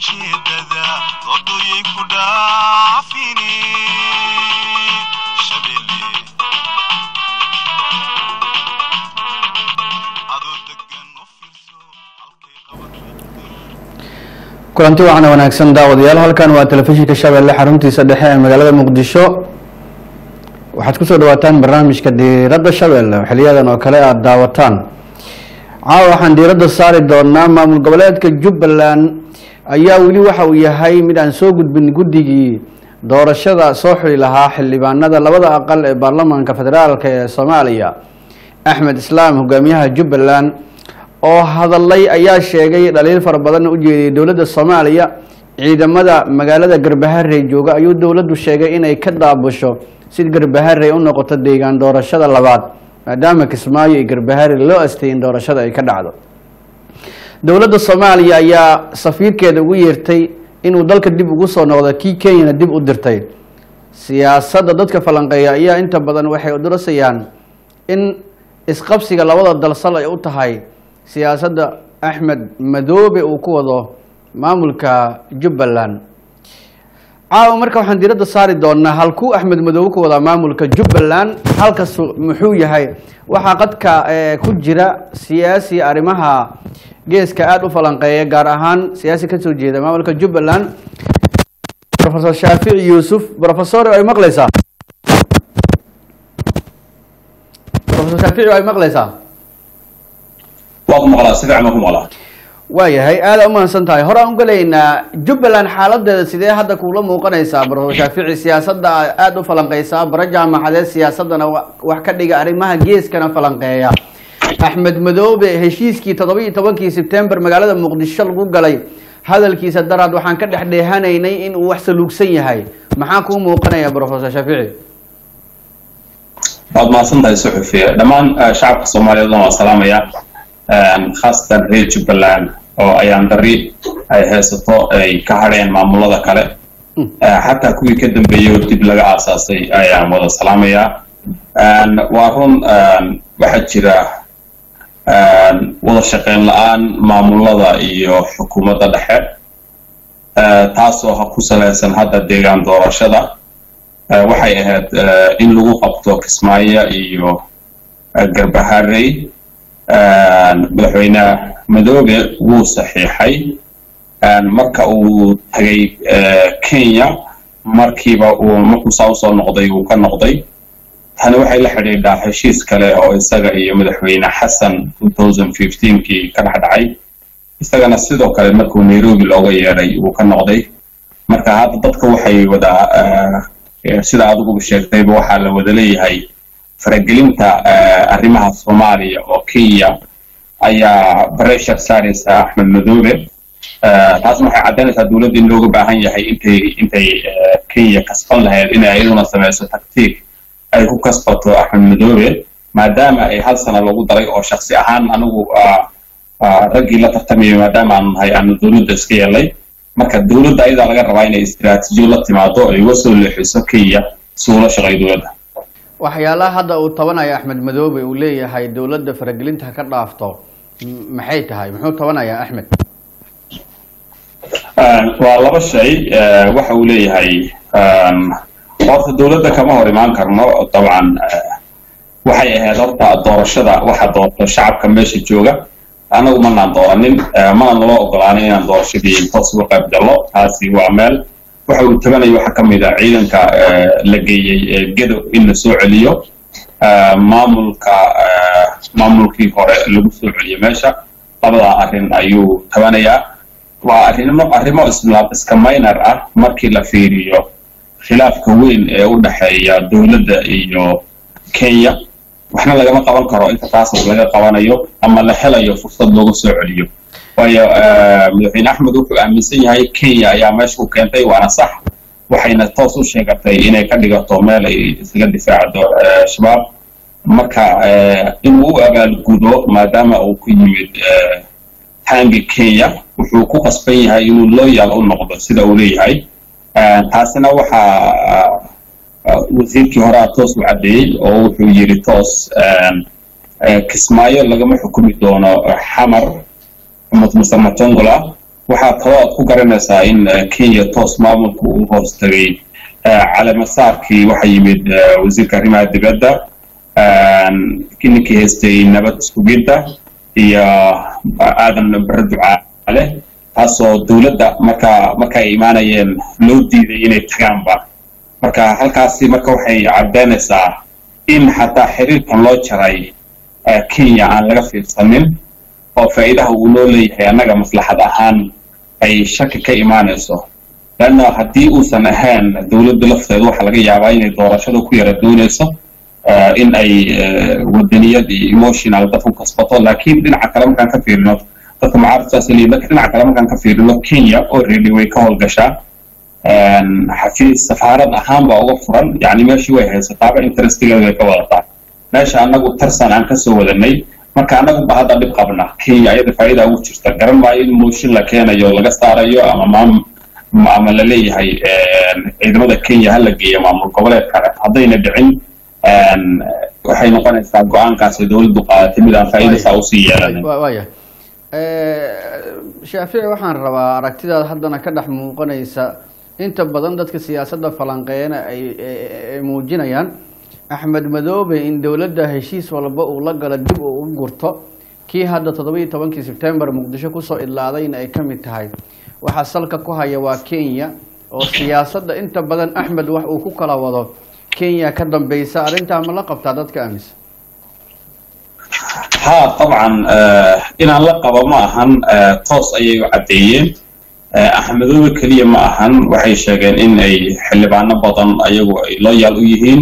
ujeedada doodooyay ku dhaafine shabeelle adoo degan u fiirso halkay qabatay kulanti waxaana wanaagsan daawadayaal halkan waa telefishinka shabeelle xaruntiisa dhexe ee magaalada muqdisho waxaad kusoo dhawaataan barnaamijka diiradda shabeelle oo xiliyadan oo kale aada daawataan caawa waxaan diiradda saari doonaa maamul goboleedka jubbaland ayaa weli waxa uu yahay mid aan soo gudbin guddigii doorashada soo xuli lahaa xildhibaanada labada aqal ee baarlamaanka federaalk ee soomaaliya axmed islaam hogaamiyaha jubbaland oo hadalay ayaa sheegay dhaliil fara badan u jeediyay dowladda soomaaliya ciidamada magaalada garbaharey jooga ayuu dowladdu sheegay inay ka daabusho si garbaharey u noqoto deegaan doorashada labaad maadaama kismaayo iyo garbaharey loo astay in doorashada ay ka dhacdo dowladda soomaaliya ayaa safiirkeeda ugu yeertay inuu dalka dib ugu soo noqdo kii kenyana dib u dirtay siyaasadda dadka falanqeeya ayaa inta badan waxay udurasayaan in isqabsiga labada dalsal ay u tahay siyaasadda axmed madoobe uu ku wado maamulka jubbaland caawa marka waxaan diiradda saari doonaa halkuu axmed madoobe ku wadaa maamulka jubbaland halkas muxuu yahay waxaa qadka eh, ku jira siyaasi arrimaha geeska aada u falanqeeya gaar ahaan siyaasi kasoo jeeda maamulka jubbaland profesor shaafici yuusuf profesor ay maqleysaa profesor shaafici ay maqleysaa waa ku maqlaa si fiican baan ku maqlaa waayahay aada umahadsan tahay hore aan u gelaynaa jubbaland xaaladeeda sidee hadda kuula muuqanaysaa profesor shaafici siyaasadda aada u falanqeysaa bara jaamacadeed siyaasadana wa- wax ka dhiga arrimaha geeskana falanqeeya axmed madoobe heshiiskii toddoba iyo tobankii sebtembar magaalada muqdisho lagu galay hadalkiisa daraad waxaan ka dhex dheehanaynay in uu wax saluugsan yahay maxaa kuu muuqanaya profesor shaafici waad mahadsan tahay suxufi dhammaan eh, shacabka soomaaliyeed waan salaamaya khaasatan reer jubbaland oo ayaan dari ay haysato ay ka hadheen maamulada kale Eh, xataa kuwii ka dambeeyey oo dib laga aasaasay ayaan wada salaamayaa En, waa run en, waxaa jira en, wada shaqeyn la-aan maamulada iyo xukuumadda dhexe Eh, taasoo ha ku salaysan hadda deegaan doorashada Eh, waxay ahayd eh, in lagu qabto kismaayo iyo eh, garbaharey En, madaxweyne madoobe wuu saxiixay En, marka uu tagay eh, kenya markiiba uu markuu saa usoo noqday uu ka noqday tani waxay la xidhiidhaa heshiis kale oo isaga iyo madaxweyne xasan 2015kii ka dhex dhacay isagana sidoo kale markuu nairobi looga yeedhay uu ka noqday marka hadda dadka waxay wada eh, sida adiguba sheegtayba waxaa la wada leeyahay faragelinta eh, arrimaha soomaaliya oo kenya ayaa pressure saaraysa axmed madoobe Eh, taasna waxay caddaynaysaa dowladda in looga baahan yahay intay intay eh, kenya kasban lahayd inay iyaduna sameyso taktiik ay ku kasbato axmed madoobe maadaama ay hal sana lagu daray oo shaksi ahaan anigu ah, ah, raggii la tartamayay maadaama aanu nahay aanu dowladda iska yeelay marka dowladda ayadaa laga rabaa inay istiraatiijiyo la timaado ay uga soo leexiso kenya si ula shaqeeyo dowladda waxyaalaha hadda uu tabanayo axmed madoobe uu leeyahay dowladda faragelinta ha ka dhaafto m- maxay tahay muxuu tabanayaa axmed Een, waa laba shay eh, waxa uu leeyahay een, horta dowladda kama hor imaan karno dabcan eh, waxay ahayd horta doorashada waxa doorto shacabka meesha jooga anagu manaan dooranin eh, mana naloo ogolaanin inaan doorashadii toos uga qayb gallo taasi waa meel waxa uu tabanayo waxaa ka mid ah ciidanka eh, la geeyey ee gedo in la soo celiyo eh, maamulka eh, maamulkii hore lagu soo celiyo meesha labadaa arrin ayuu tabanayaa waa arrimo arrimo isla iska minor ah markii la fiiriyo khilaafka weyn ee u dhexeeya dowladda iyo kenya waxna lagama qaban karo inta taasas laga qabanayo ama la helayo fursad looga soo celiyo waayo eh, madaxweyne axmed wuxuu aaminsan yahay kenya ayaa meesha u keentay waana sax waxayna toos u sheegatay inay ka dhigato meel ay isaga difaacdo eh, shabaab marka eh, inuu u abaalgudo maadaama uu ku yimid eh, hanga kenya wuxuu ku qasban yahay inuu loyal u noqdo sida uu leeyahay Eh, taasina waxaa wasiirkii horaa toos u caddeeyey oo wuxuu yidhi toos kismaayo lagama xukumi doono xamar muse matongola waxaa kaloo aad ku garanaysaa in eh, kenya toos maamulka uu hoos tagay eh, caleemasaarkii waxaa yimid eh, wasiirka arrimaha dibadda ninkii haystay nabad sugidda iyo aadan bare ducaale taasoo dowladda marka marka ay imaanayeen loo diiday inay tagaanba marka halkaasi marka waxay caddeynaysaa in xataa xiriirkan loo jaray eh, kenya aan laga fiirsanin oo faa'iidaha uu noo leeyahay annaga maslaxad ahaan ay shaki ka imaanayso lanna haddii uusan ahayn dowladda lafteedu waxaa laga yaabaa inay doorashada ku yara doonayso eh, in ay eh, wadaniyad iyo emotional dadku kasbato laakiin dhinaca kale markaan ka fiirino dadka mucaaradka saas leeyihin lakin dhinaca kale markaan ka fiirino kenya already way ka howlgashaa een, xafiis safaarad ahaan baa uga furan yani meeshii way haysataaba interestigeeda way ka wadataa meesha anagu tarsan aan kasoo wadanay marka anagu ba hadda dhib qabna kenya ayada faa'iida ugu jirta garan maayo in mooshin la keenayo laga saarayo ama maam ma- ama la leeyahay een, ciidamada kenya ha la geeyo maamul goboleed kale haddayna dhicin een, waxay noqonaysaa go-aankaasi dowladdu qaadatay mid aan faa'iida saa usii yeelanin Wa- waaya shaafici waxaan rabaa aragtidaada haddana ka dhex muuqanaysa inta badan dadka siyaasadda falanqeeyana ay ay- ay muujinayaan axmed madoobe in dowladda heshiis walba uu la galo dib uu u gurto kii hadda toddobiiyo tobankii sebtembar muqdisho kusoo idlaadayna ay ka mid tahay waxaa salka ku haya waa kenya oo siyaasadda inta badan axmed wax uu ku kala wado kenya ka dambeysa arrintaa ma la qabtaa dadka aaminsan ها طبعا آه inaan la qabo ma ahan آه toos ayay u caddeeyeen آه axmedoobe keliya ma ahan waxay sheegeen in ay xildhibaano badan ayagu ay loyaal u yihiin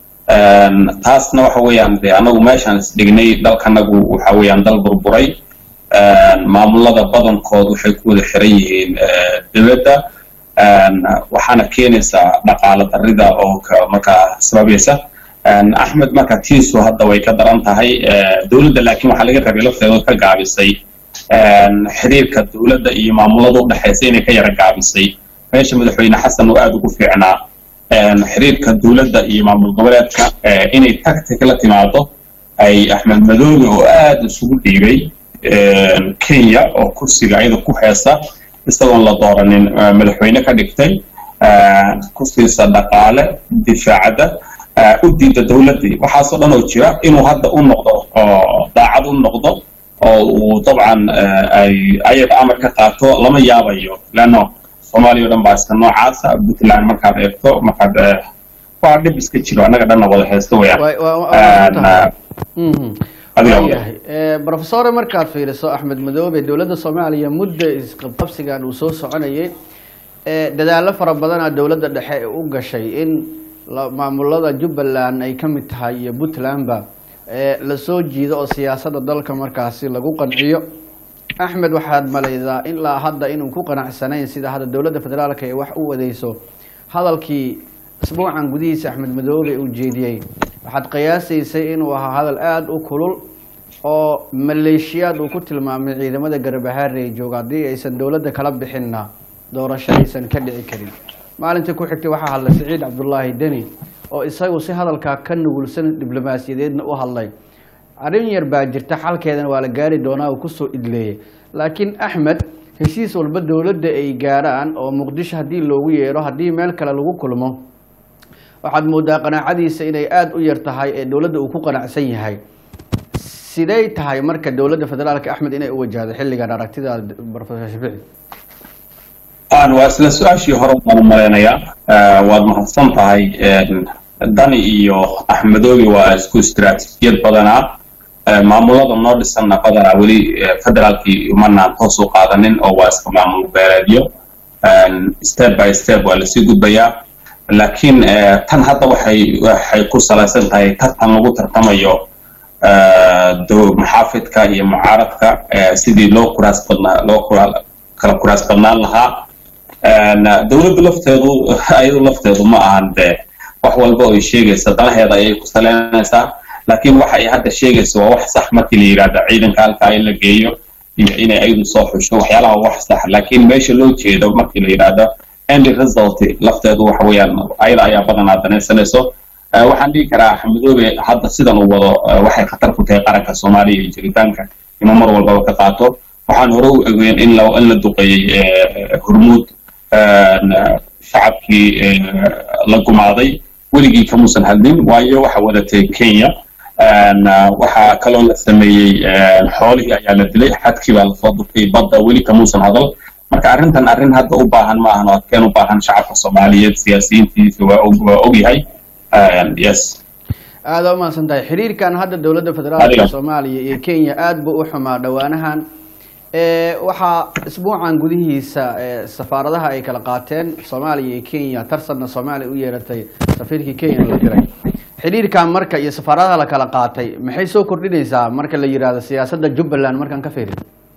Een, taasna waxa weeyaan de anagu meeshaan isdhignay dalkanagu waxa weeyaan dal burburay Een, maamulada badankood waxay ku wada xiran yihiin آه dowladda Een, waxaana keenaysaa dhaqaale darrida oo ka- markaa sababaysa Een, axmed marka tiisu hadda way ka daran tahay Ee, dowladda laakiin waxaa laga rabay lafteeda ka gaabisay Een, xiriirka dowladda iyo maamulada u dhexaysa inay ka yara gaabisay meesha madaxweyne xasan uu aada ugu fiicnaa Een, xiriirka dowladda iyo maamul goboleedka ee, inay tactic la timaado ay axmed madoobe oo aada isugu dhiibay Een, kenya oo kursiga ayada ku heesa isagoon la dooranin ee, madaxweyne ka dhigtay Ee, kursigiisa dhaqaale difaacadda ee, u diida dowladdii waxaasoo dhan oo jira inuu hadda u noqdo oo daacad u noqdo oo uu dabcan ee, ay ayaga amar ka qaato lama yaabayo leanno soomaaliya o dhan baa iska noocaasa puntland markaad eegto markaad ee, waa dhib iska jiro annaga dhanna wada haysto weyaan Waa- waa- waa- Een, waa- Mhm. adiga waayahay Eh, professore markaad fiiriso axmed madoobe dowladda soomaaliya muddo isqabqabsigan uu soo soconayay eh, dadaallo fara badana dowladda dhexe ee u gashay in la- maamulada jubbaland ay ka mid tahay iyo puntlandba eh, lasoo jiido oo siyaasadda dalka markaasi lagu qanciyo axmed waxaad malaydaa ilaa hadda inuu ku qanacsanayn sida hadda dowladda federaalka ee wax u wadeyso hadalkii isbuucan gudihiisa axmed madoobe uu jeediyey waxaad qiyaasaysay inuu ahaa hadal aada u kulul oo maleeshiyaad uu ku tilmaamay ciidamada garbahaare ee jooga haddii aysan dowladda kala bixinna doorashadaysan ka dhici karin maalintii ku xigtay waxaa hadlay siciid cabdulaahi deni oo isagu si hadalkaa ka nugulsan diblomaasiyadeedna u hadlay arrin yar baa jirta xalkeedana waa la gaari doonaa uu kusoo idleeyay laakiin axmed heshiis walba dowladda ay gaaraan oo muqdisho haddii loogu yeero haddii meel kale lagu kulmo waxaad moodaa qanaacadiisa inay aada u yar tahay ee dowladda uu ku qanacsan yahay sidey tahay marka dowladda federaalka axmed inay u wajahdo xilligan aragtidaada professor shafici aan waa isla su-aashii hore baan u malaynayaa Eh, waad mahadsan tahay Een, dani iyo axmedoobi waa isku istiraatiijiyad badanaa Eh, maamulada noo dhisanna badanaa weli eh, federaalkii umanaan toos u qaadanin oo waa iska maamul beeleedyo Een, step by step waa lasii gudbayaa laakiin eh, tan hadda waxay waxay ku salaysan tahay tartan lagu tartamayo eh, do- maxaafidka iyo mucaaradka eh, sidii loo kuraas badnaa loo kura- kala kuraas badnaan lahaa Een, dowladda lafteedu ayadu lafteedu ma ahan de wax walba oo ay sheegaysa danaheeda ayay ku saleynaysaa laakiin waxa ay hadda sheegaysa waa wax sax markii la yidhaahdo ciidanka halkaa in la geeyo iyo inay ayadu soo xusho waxyaalaha waa wax sax laakiin meesha loo jeedo markii la yidhaahdo end result lafteedu waxa weeyaan ayada ayaa badanaa danaysanayso Eh, waxaan dhihi karaa xamidoobe hadda sidan uu wado eh, waxay khatar ku tahay qaranka soomaaliya iyo jiritaanka inuu mar walbaba ka qaato waxaan hore u egeyn in la in la duqeeyey eh, hormuud eh, shacabkii eh, la gumaaday weligii kamuusan hadlin waayo waxa wadatay kenya En, ah, waxaa kaloo la sameeyey en, xoolihii ayaa la dilay xadkii baa lasoo durtay badda weli kamuusan hadal marka arrintan arrin hadda u baahan ma ahan oo adkeen u baahan shacabka soomaaliyeed siyaasiyiintiisa waa og waa ogyahay En, yes aada u mahadsan tahay xiriirkan hadda dowladda federaalka Adiga. soomaaliya iyo kenya aada buu u xumaa dhowaanahan Eh, waxaa isbuucan gudihiisa eh, safaaradaha ay kala qaateen soomaaliya iyo kenya tarsanna soomaaliya u yeeratay safiirkii kenya la diray xiriirkan marka iyo safaaradaha la kala qaatay maxay soo kordhinaysaa marka la yidhaahdo siyaasadda jubbaland markaan ka fiiriyo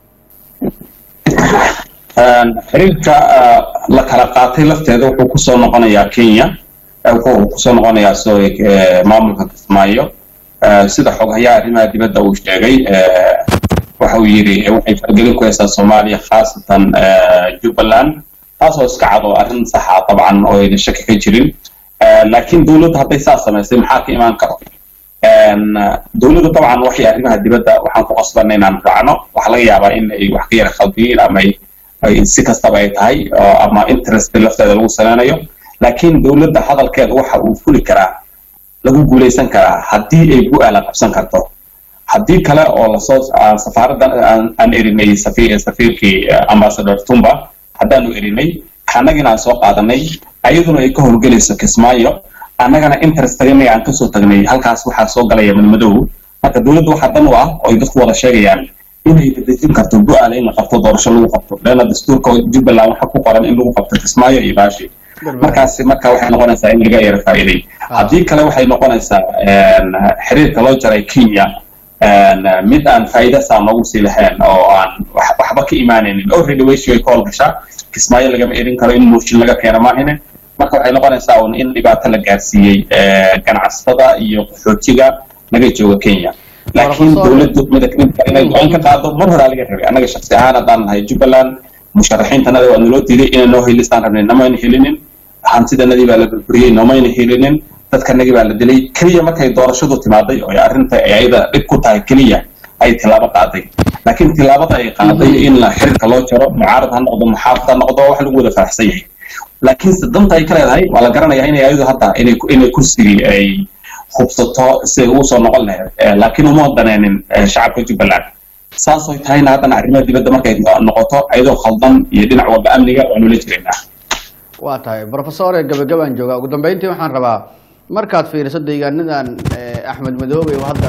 En, xiriirka ah, la kala qaatay lafteeda wuxuu kusoo noqonayaa kenya eh, wuxuu kusoo noqonayaa sorry eh, maamulka kismaayo Eh, sida xoghayaha arrimaha dibadda uu sheegay eh, waxa uu yidhi eh, waxay fargelin ku haysaa soomaaliya khaasatan eh, jubbaland taasoo iska cad oo arrin saxa dabcan oo ayna shaki ka jirin Eh, laakiin dowladda hadday saa samaysay maxaa ka imaan karo En, dowladda dabcan waxay arrimaha dibadda waxaan ku qasbanay inaan raacno waxaa laga yaabaa in ay wax ka yara khaldiyiin ama ay ay si kastaba ay tahay oo ama interest lafteeda lagu saleynayo laakiin dowladda hadalkeeda waxa uu fuli karaa lagu guuleysan karaa haddii ay bu-aala qabsan karto haddii kale oo lasoo aan safaaraddan aan aan erinay safiir safiirkii eh, ambassador tumba haddaanu erinay annagina aan soo qaadanay ayaduna ay ka howlgelayso kismaayo annagana interestagana aan kasoo tagnay halkaas waxaa soo galaya madmadow marka dowladda waxaa dan u ah oo ay dadku wada sheegayaan inay dedejin karto bu-aala in la qabto doorasho lagu qabto leanna dastuurka jubbaland waxaa ku qoran in lagu qabto kismaayo iyo baashi markaasi marka waxay noqonaysaa in laga yara faa'iiday haddii kale waxay noqonaysaa en, xiriirka loo jaray kenya en, mid aan faa'iida saa noogu sii lahayn oo aan wax- waxba ka imaanaynin already weyshi way ka howlgashaa kismaayo lagama erin karo in mooshin laga keeno maahine marka waxay noqonaysaa un in dhibaato la gaarsiiyey eh, ganacsatada iyo qaxootiga laga jooga kenya laakiin Professor- dowladdu midda midka inay go-aan ka qaado mar horaa laga rabay annaga shaksi ahaan haddaan nahay jubbaland musharaxiintanada waa naloo diiday inay noo helistaan rabnay namayna helinin hantidanadii baa la burburiyey noomayna helinin dadkanagii baa la dilay keliya markay doorashadu timaaday oo ay arrinta ay ayada dhib ku tahay keliya ay tilaabo qaaday laakiin tilaabada ay qaaday in la xiriirka loo jaro mucaarad ha noqdo muxaafid ha noqdo wax lagu wada faraxsan yahay laakiinse danta ay ka leedahay waa la garanayaa inay ayadu hadda inay inay kursigii ay hubsato si ay ugu soo noqon lahayd Eh, laakiin uma daneenin eh, shacabka jubbaland saasoo tahayna haddana arrimaha dibadda markay noqoto ayadoo khaldan iyo dhinac walba amniga waanu la jiraynaa waa tahay professore gabagabaan joogaa ugu dambeyntii waxaan rabaa markaad fiiriso deegaanadan eh, axmed madoobe oo hadda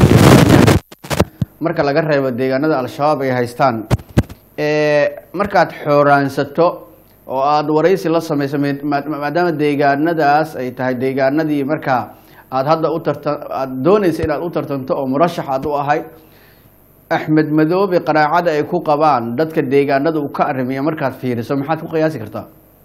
ka- marka laga reebo deegaanada al-shabaab ay haystaan eh, markaad xooraansato oo aada waraysi la samayso ma- ma- maadaama deegaanadaas ay tahay deegaanadii markaa aada hadda u tarta aada doonaysa inaad u tartanto oo murashax aad u ahay axmed madoobe qanaacada ay ku qabaan dadka deegaanada uu ka arrimiya markaad fiiriso maxaad ku qiyaasi kartaa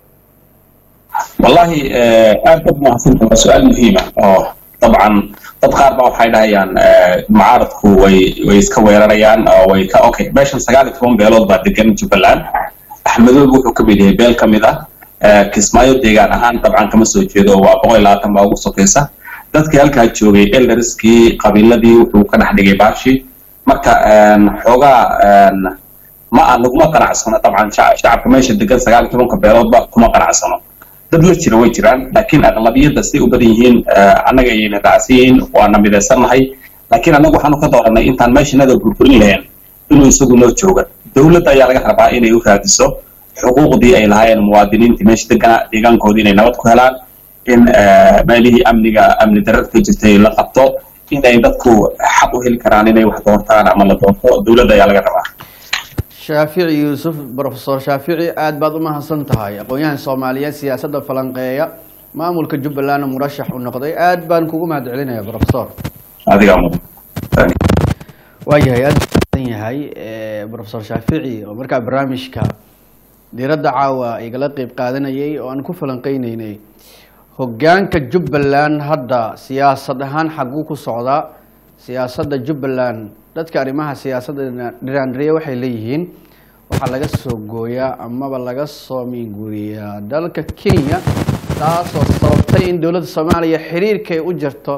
wallahi eh, aad bad mahadsantahay waa su-aal muhiima oo dabcan dad qaar ba waxay dhahayaan eh, mucaaradku way way iska weerarayaan oo way ka okay meeshan sagaal iyo toban beelood baa degan jubbaland axmedoobe wuxuu ka mid yahay beel ka mid ah Eh, kismaayo deegaan ahaan dabcan kama soo jeedo waa boqol iyo labaatan baa ugu sokaysa dadkii halkaa joogay elderskii qabiiladii wuxuu ka dhex dhigay baashi marka en, xoogaa en, ma aan laguma qanacsano dabcan shac- shacabka meesha degan sagaal iyo tobanka beeloodba kuma qanacsano dad la jira way jiraan laakiin aqlabiyadda siday u badan yihiin eh, annaga ayayna raacsan yihiin waana midaysannahay laakiin annagu waxaanu ka dooranay intaan meeshanada burburin lahayn inuu isagu noo jooga dowladda ayaa laga rabaa inay u raadiso xuquuqdii ay lahaayeen muwaadiniintii meesha degana deegaankoodii inay nabad ku helaan in eh, meelihii amniga amni darrada ka jirtay la qabto in ay dadku xaq u heli karaan inay wax doortaan ama la doorto dowladda ayaa laga rabaa shaafici yuusuf professor shaafici aad baad u mahadsan tahay aqoon-yahan soomaaliyeed siyaasadda falanqeeya maamulka jubbalandna murashax u noqday aad baan kugu mahad celinaya professor adigaa mudan Thank you. waayahay aad badan yahay eh, professor shaafici oo markaa barnaamijka diiradda caawa igala qeyb qaadanayay oo aan ku falanqeyneynay hogaanka jubbaland hadda siyaasad ahaan xaguu ku socdaa siyaasadda jubbaland dadka arrimaha siyaasadda dhiraandhiriya waxay leeyihiin waxaa laga soo gooyaa amaba laga soo miinguriyaa dalka kenya taasoo sababtay in dowladda soomaaliya xiriirkay u jirto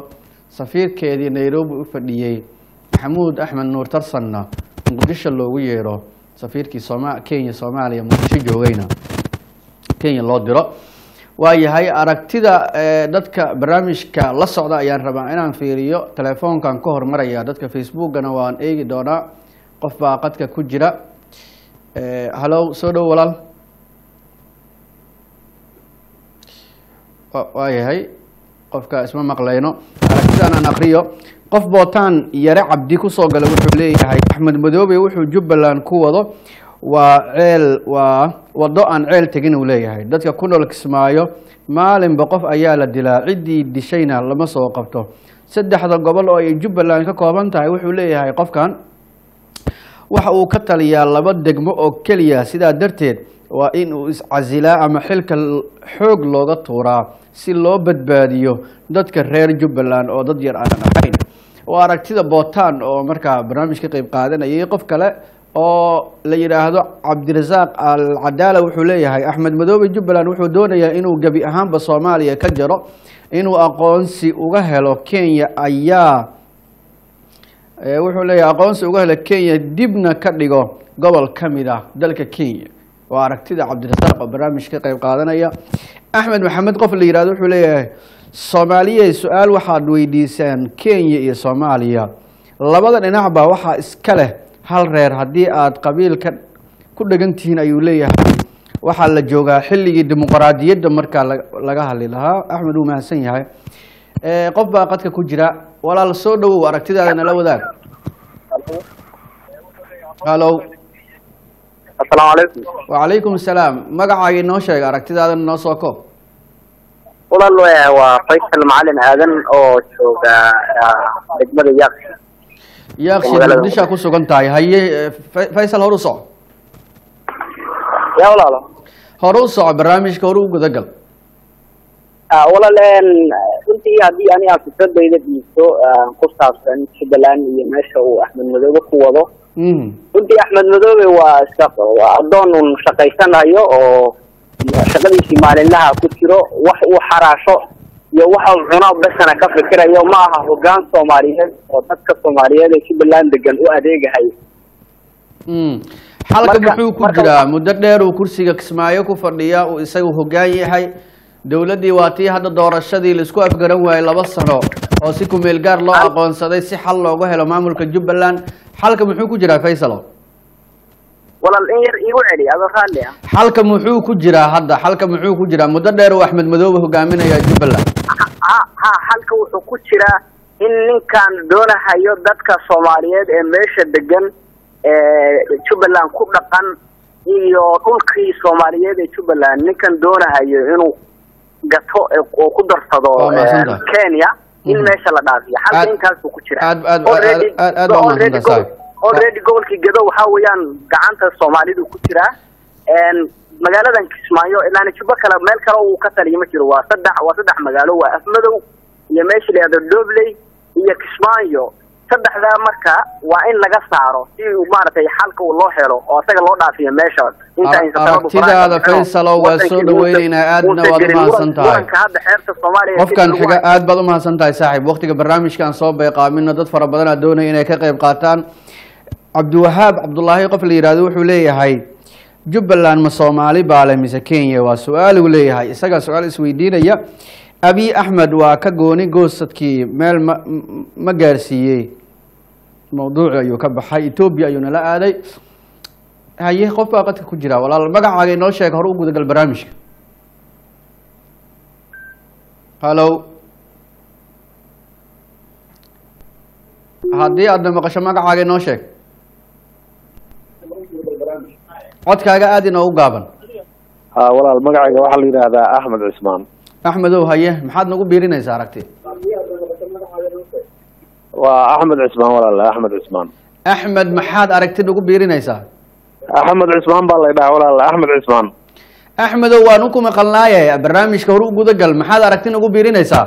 safiirkeedii nairobi u fadhiyey maxamuud axmed nuur tarsanna muqdisho loogu yeero safiirkii sooma kenya soomaaliya muqdisho joogayna kenya loo diro waayahay aragtida eh, dadka barnaamijka la socda ayaan rabaa inaan fiiriyo telefoonkan ka hormaraya dadka facebookana waan eegi doonaa qof baa qadka ku jira Eh, hallow soo dhow walaal Wa- waayahay qofka isma maqlayno aragtidan aan akriyo qof bootaan yare cabdi kusoo gala wuxuu leeyahay axmed madoobe wuxuu jubbaland ku wado waa ceel waa wado aan ceel tegin uu leeyahay dadka ku nool kismaayo maalinba qof ayaa la dilaa ciddii dishayna lama soo qabto saddexda gobol oo ay jubbaland ka kooban tahay wuxuu leeyahay qofkan waxa uu ka taliyaa laba degmo oo keliya sidaa darteed waa in uu iscasilaa ama xilka l- xoog looga tuuraa si loo badbaadiyo dadka reer jubbaland oo dad yar aanan ahayn waa aragtida bootaan oo markaa barnaamij ka qeyb qaadanayay qof kale oo la yidhaahdo cabdirasaaq al cadaala wuxuu leeyahay axmed madoobe jubbaland wuxuu doonayaa inuu gebi ahaanba soomaaliya ka jaro inuu aqoonsi uga helo kenya ayaa Eh, wuxuu leeyahay aqoonsi uga hela kenya dibna ka dhigo gobol ka mid ah dalka kenya waa aragtida cabdirasaaq oo barnaamij ka qeyb qaadanaya axmed maxamed qof la yihahdo wuxuu leeyahay soomaaliya su-aal waxaad weydiisaan kenya iyo soomaaliya labada dhinacba waxaa iska leh hal reer haddii aad qabiilka ku dhegan tihiin ayuu leeyahay waxaa la joogaa xilligii dimuqraadiyadda markaa la- laga hadli lahaa axmed wuu mahadsan yahay Eh, qof baa qadka ku jira walaal soo dhowow aragtidaada nala wadaag hallo asalaamu calaykum wacalaykum asalaam magacaaga inoo sheeg aragtidaada noo soo koob walaal eh, waa faysal macalin aadan oo jooga ah, degmada yaaq yaaqsi Magaalada muqdishaa ku sugan tahay haye eh, Fa- faysal hor u soco yaa walaalo hore u soco barnaamijka hore u gudagal Ah, walaal een, runtii haddii ani aan fikradayda dhiibto ah, ku saabsan jubbaland iyo meesha uu axmed madoobe ku wado Mhm. runtii axmed madoobe waa shaq- waa addoon un shaqaysanayo oo shaqadiisii maalinlaha ku jiro wax uu xaraasho iyo waxa uu cuno besana ka fikirayo ma aha hoggaan soomaaliyeed oo dadka soomaaliyeed ee jubbaland degan u adeegahay Mm. xalka Marka- muxuu ku marka jiraa waxa- muddo dheer uu kursiga kismaayo ku fadhiyaa uu isagu hoggaan yahay dowladdii waa tii hadda doorashadii laisku afgaran waayey laba sano oo si kumeel gaar loo aqoonsaday si xal looga helo maamulka jubbaland xalka muxuu ku jiraa faysalo walaal in yar iigu celi adoo raalli ah xalka muxuu ku jiraa hadda xalka muxuu ku jiraa muddo dheer uu axmed madoobe hogaaminaya jubbaland ha ha halka wuxuu ku jiraa in ninkan doonahayo dadka soomaaliyeed ee meesha degan ee jubbaland ku dhaqan iyo dhulkii soomaaliyeed ee jubbaland ninkan doonahayo inuu gato ee- oo ku darsado Waa mahadsan ee, tahay. kenya in Mhm. meesha la dhaafiyo Aad- halka inkaasuu ku jira aad- aad- Already- aad- aad- aad baa already mahadsan tahay, gobol- already gobolkii gedo waxaa weeyaan gacanta soomaalidu ku jiraa een, magaaladan kismaayo ilaana jubbo kale meel kale uu ka taliya ma jiro waa saddex waa saddex magaalo waa afmadow iyo meesha la yihahdo dobley iyo kismaayo saddexdaa marka waa in laga saaro si uu maaragtay xalka uu loo helo oo asaga loo dhaafiyo meesha inta aysan sabab u aragtidaada faraha ka bixin oo Faysalow waa wadankii soo uusan- dhaweyneynaa, aadna uusan waad u gelin. mahadsan Muran- tahay. muranka hadda xeerta soomaaliya qofkan kadib xiga waa- aad baad u mahadsan tahay saaxiib waqtiga barnaamijkan soo bayqaamino dad fara badan aa doonaya inay ka qayb qaataan cabdiwahaab cabdulaahi qof la yihahdo wuxuu leeyahay jubbaland ma soomaali baale mise kenya waa su-aal uu leeyahay isagaa su-aal isweydiinaya abiy axmed waa ka gooni goosadkii meel ma m- ma gaarsiiyey mawduuci ayuu ka baxay etoobiya ayuu nala aaday haye qof baa qadka ku jira walaal magacaaga inoo sheeg hore u gudagal barnaamijka hallo haddii aadna maqasho magacaaga inoo sheeg codkaaga aada inoogu gaaban ha walaal magacayga waxaa la yidhaahdaa axmed cismaan axmedow haye maxaad nagu biirinaysaa aragti waa axmed cismaan walaal axmed cismaan axmed maxaad aragti nagu biirinaysaa axmed cismaan baa la ydhaha walaal axmed cismaan axmedow waan ku maqalnaaye barnaamijka hore u gudagal maxaad aragti nagu biirinaysaa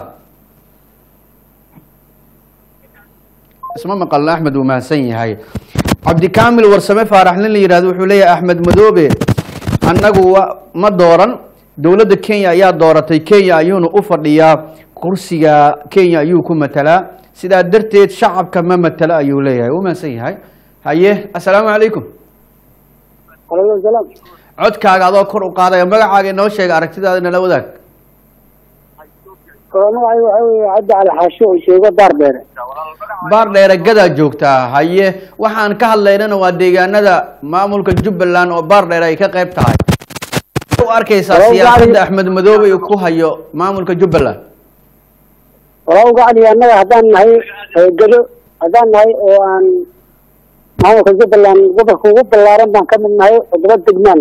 isma maqalna axmed wuu mahadsan yahay cabdikaamil warsame faaraxlin la yihahdo wuxuu leeyahay axmed madoobe annagu wa ma dooran dowladda kenya ayaa dooratay kenya ayuuna u fadhiyaa kursiga kenya ayuu ku matalaa sidaa darteed shacabka ma matalo ayuu leeyahay wuu mahadsan yahay haye assalaamu calaykum alaykum salaam codkaaga adoo kor u qaadaya magacaaga inoo sheega aragtidaada nala wadaag oo magacayga waxaa weeye cabdi cali xaashi oo sheego daar dheere baar dheere gadaa joogtaa haye waxaan ka hadlaynana waa deegaanada maamulka jubbaland oo baar dheere ay ka qayb tahay u arkaysaa Walaal, siyaasadda gacdi- axmed madoobe uu ku hayo maamulka jubbaland walaa ugacdi annaga haddaan nahay ee gado haddaan nahay oo aan maamulka jubbaland gobolka ugu ballaaran baan ka mid nahay toddoba degmaan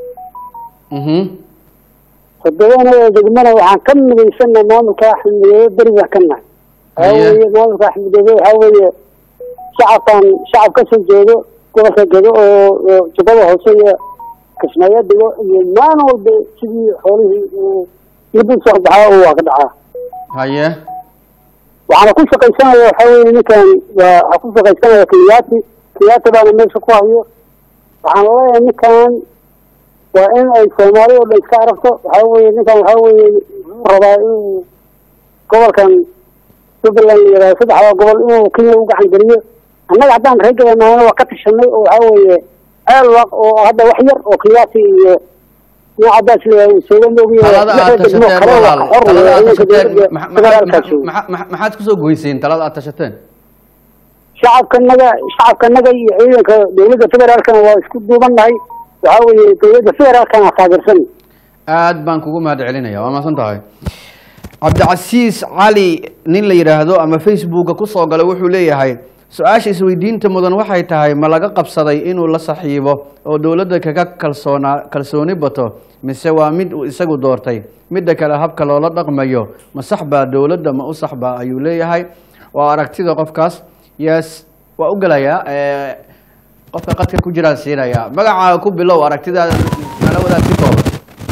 mhm toddobana oo degmana waxaan ka midaysannahay maamulka axmed madoobe beri baan ka nahay waxaa Haye. weeye maamulka axmed madoobe waxaa weeye shacabkan shacab ka soo jeedo gobolka gado oo oo jubbada hoose iyo kismaayo dego iyo maalin walba sidii xoolihii uu mid u soo baxaa uu waa ka dhacaa haye waxaana ku shaqaysanaya waxaa weeye ninkan waa waxaa ku shaqaysanaya kenyaati kenyaati baana meesha ku hayo waxaan leeyahay ninkan waa in ay soomaali oo dhan iska aragto waxaa weeye ninkan waxaa weeye wuxuu rabaa inuu gobolkan jubbaland la yidhahdo saddexda gobol inuu kenya u gacan geliyo annaga haddaan reegadanahayna waa ka tashanay oo waxaa weeye ceel waq oo hadda wax yar oo kenyaati iyo nin cadaas leeyahay uu sooga moogiyo talada aad lixda degmo tashateen kale waa walaal ka xor talada aad weeye, tashateen ciidanka maxa- dowladda maxa- federaalka jooga. maxa- maxa- maxaad kusoo goyseen talada aad tashateen shacabkanaga shacabkanaga iyo ciidanka dowladda federaalkana waa isku duubannahay waxaa weeye dowladda federaalkana taageersan aad baan kugu mahad celinaya waa mahadsan tahay cabdicasiis cali nin la yidhaahdo ama facebooka kusoo galay wuxuu leeyahay su-aasha isweydiinta mudan waxay tahay ma laga qabsaday inuu la saxiibo oo dowladda kaga kalsoonaa kalsooni bato mise waa mid uu isagu doortay midda kale habka loola dhaqmayo ma sax baa dowladda ma u sax baa ayuu leeyahay waa aragtida qofkaas yes waa u gelayaa eh, qofka qadka ku jiraan siinaya magacaaga ku bilow aragtidaada nala wadaag si kooban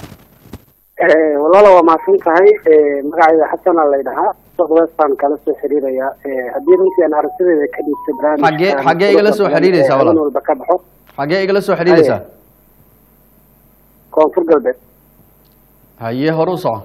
walaala waa mahadsan tahay magacayga xasana la ydhahaa soqwestan kala soo xiriiraya haddii runtii aan aragtideeda ka dhiibto Xagee- xagee igala soo xiriiraysaa walaal? walba ka baxo xagee igala soo xidhiidaysaa koonfur galbeed haye hore u soco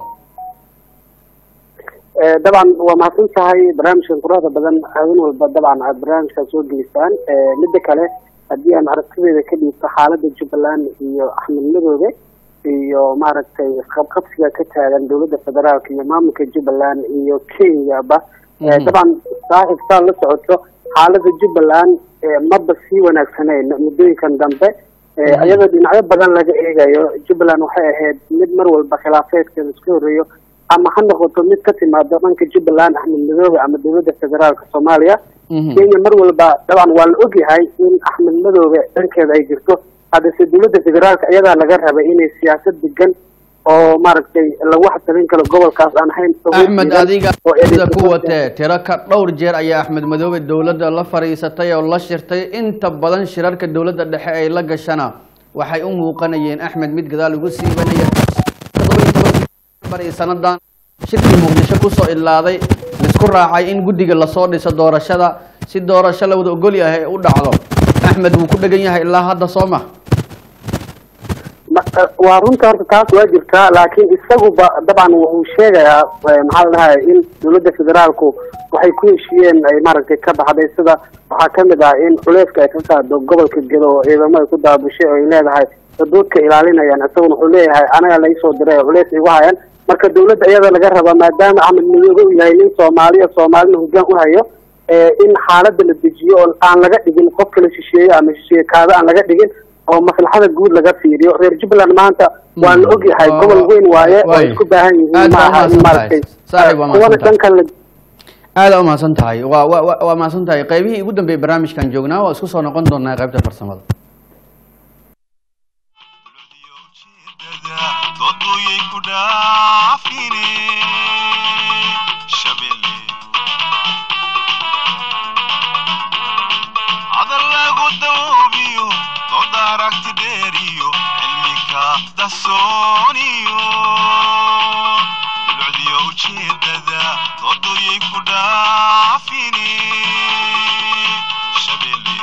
dabcan waa mahadsan tahay barnaamijkan quruxda badan habeen walba dabcan aad barnaamijkan soo gelisaan midda kale haddii aan aragtideeda ka dhiibto xaaladda jubbaland iyo axmed madoobe iyo maaragtay isqabqabsiga ka taagan dowladda federaalka iyo maamulka jubbaland iyo kenyaba Mhm. dabcan saaxiib saa la socoto xaaladda jubbaland maba sii wanaagsaneyn muddooyinkan dambe Mhm. iyadoo dhinacyo badan laga eegayo jubbaland waxay ahayd mid mar walba khilaafeedkeeda iska horreeyo ama ha noqoto mid ka timaado dhanka jubbaland axmed madoobe ama dowladda federaalka soomaaliya Mhm. kenya mar walba dabcan waa la ogyahay in axmed madoobe dhankeeda ay jirto haddase dowladda federaalka iyadaa laga rabay inay siyaasad degan oo maaragtay lagu xatalin karo gobolkaas aan ahayn axmed adiga oo sida ku eedeysan- watee tiro ka dhowr jeer ayaa axmed madoobe dowladda la fadhiisatay oo la shirtay inta badan shirarka dowladda dhexe ay la gashana waxay u muuqanayeen axmed mid gadaal ugu siibanaya todoba iyo tobankii bar iyo sanadan shirkii muqdisho kusoo ilaaday laisku raacay in guddiga lasoo dhiso doorashada si doorasho la wada ogol yahay u dhacdo axmed wuu ku dhegan yahay ilaa hadda soo ma Ma- eh, waa runta horta taas waa jirtaa laakiin isaguba dabcan wuxuu sheegayaa eh, maxaa la dhahay in dowladda federaalku waxay ku heshiiyeen ay maaragtay ka baxday sida waxaa ka mid ah in culeyska ay ka qaado gobolka gedo oo ciidamo ay ku daabushay oo ay leedahay xuduudka ilaalinayaan isaguna wuxuu leeyahay anaga laysoo diray oo culeys igu hayaan marka dowladda iyada laga rabaa maadaama axmed madoobe uu yahay nin soomaaliya soomaalina hoggaan u hayo eh, in xaaladda la dejiyo oo aan laga dhigin qof kala shisheeye ama shisheeye kaado aan laga dhigin oo maslaxada guud laga fiiriyo reer jubbaland maanta waa la ogyahay Waa- gobol weyn waaye oo waaye. isku baahan Aad yihiin baa maaha in umahadsan maaragtay tahay. Saaxiib, waa kuwana mahadsan tahay. dhankan la aada u mahadsan tahay waa wa wa- waa mahadsan tahay qaybihii ugu dambeeyey barnaamijkan joognaa waa isku soo noqon doonaa qaybta farsamada dowladiyo ujeedada doodooyay ku dhaafine shabelle hadal lagu dawoobiyo dooda aragti dheeriyo cilmika dasooniyo dowladiyo ujeedada doodooyay ku dhaafine shabelle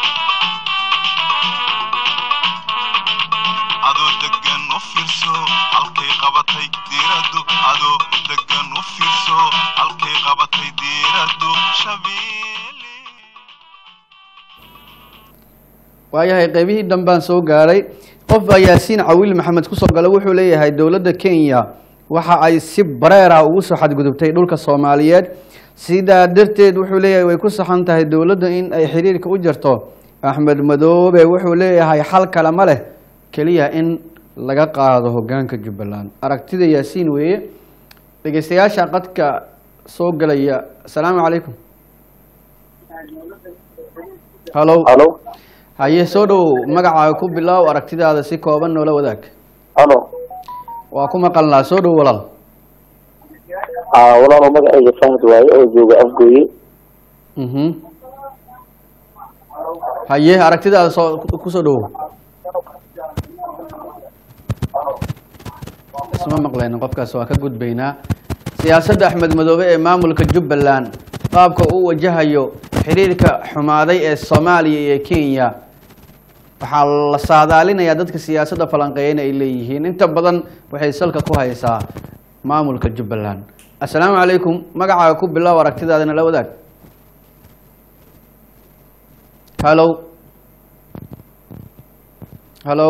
adoo degan u fiirso halkay qabatay diiraddu adoo degan u fiirso halkay qabatay diiraddu shabeelle waayahay qeybihii dambaan soo gaaray qof baa yaasiin cawil maxamed kusoo gala wuxuu leeyahay dowladda kenya waxa ay si bareer ah ugu soo xadgudubtay dhulka soomaaliyeed sidaa darteed wuxuu leeyahay way ku saxan tahay dowladda in ay xiriirka u jarto axmed madoobe wuxuu leeyahay xal kale ma leh keliya in laga qaado hogaanka jubbaland aragtida yaasiin weeye dhegeystayaasha qadka soo gelaya asalaamu calaykum halo halo haye soo dhow magacaaga ku bilow aragtidaada si kooban noola wadaag halo waa ku maqalnaa soo dhow walaal aa walaalo magacayga fahad waaye oo jooga afgooye mhm haye aragtidaada soo kusoo dhowow isma maqlayno qofkaas waa ka gudbaynaa siyaasadda axmed madoobe ee maamulka jubbaland qaabka uu wajahayo xiriirka xumaaday ee soomaaliya iyo kenya waxaa la saadaalinayaa dadka siyaasadda falanqeeyana ay leeyihiin inta badan waxay salka ku haysaa maamulka jubbaland assalaamu calaykum magacaaga ku bilow aragtidaadana la wadaag hallo hallo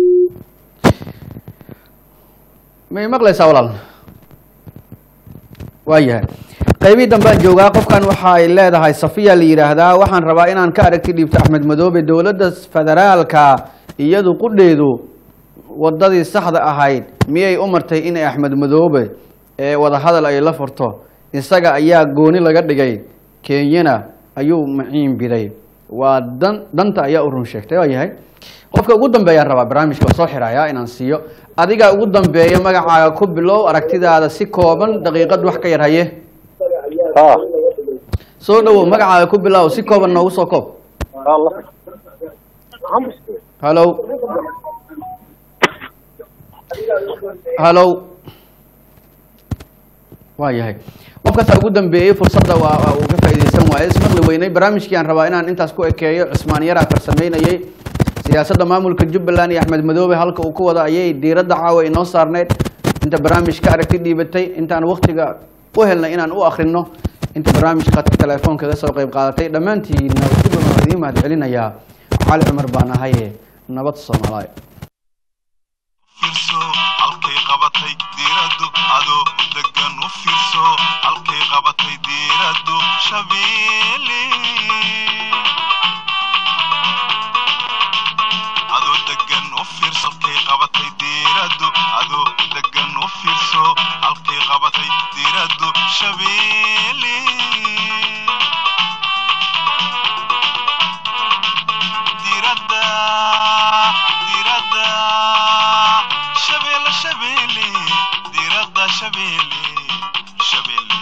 may maqlaysaa walaal waayahay qaybihii dambaan joogaa qofkan waxa ay leedahay safiya la yidhaahdaa waxaan rabaa inaan ka aragti dhiibto axmed madoobe dowladda federaalka iyadu qudheedu wadadii saxda ahayd miyay u martay inay axmed madoobe ee wadahadal ay la furto isaga ayaa gooni laga dhigay kenyana ayuu maciin biday waa dan danta ayaa u run sheegtay waa yahay qofka ugu dambeeyaan rabaa barnaamijka waa soo xirayaa inaan siiyo adiga ugu dambeeya magacaaga ku bilow aragtidaada si kooban daqiiqad wax ka yar haye ha soo dhawow magacaaga ku bilow si kooban noogu soo koob hallo hallo waa yahay qofkaasa ugu dambeeyey fursadda waa waa uu ka faa'iidaysan waaye ismaqli weynay barnaamijkii aan rabaa inaan intaas ku ekeeyo cusmaan yaraa farsameynayay siyaasadda maamulka jubbaland iyo axmed madoobe halka uu ku wada ayay diiradda caawa inoo saarneyd inta barnaamij ka aragti dhiibatay intaan waktiga u helnay inaan u akrino inta barnaamijka khadka telefoonka ka soo qayb qaadatay dhammaantiina si badan waa idiin mahad celinayaa cali cumar baan ahaye nabad soomaaliya fiirso halkay qabatay diiraddu adoo degan u fiirso halkay qabatay diiraddu shabeelle adoo degan u fiirso halkay qabatay diiraddu adoo degan u fiirso halkay qabatay diiraddu shabeelle diradda diradda shabeelle shabeelle diradda shabeelle shabeelle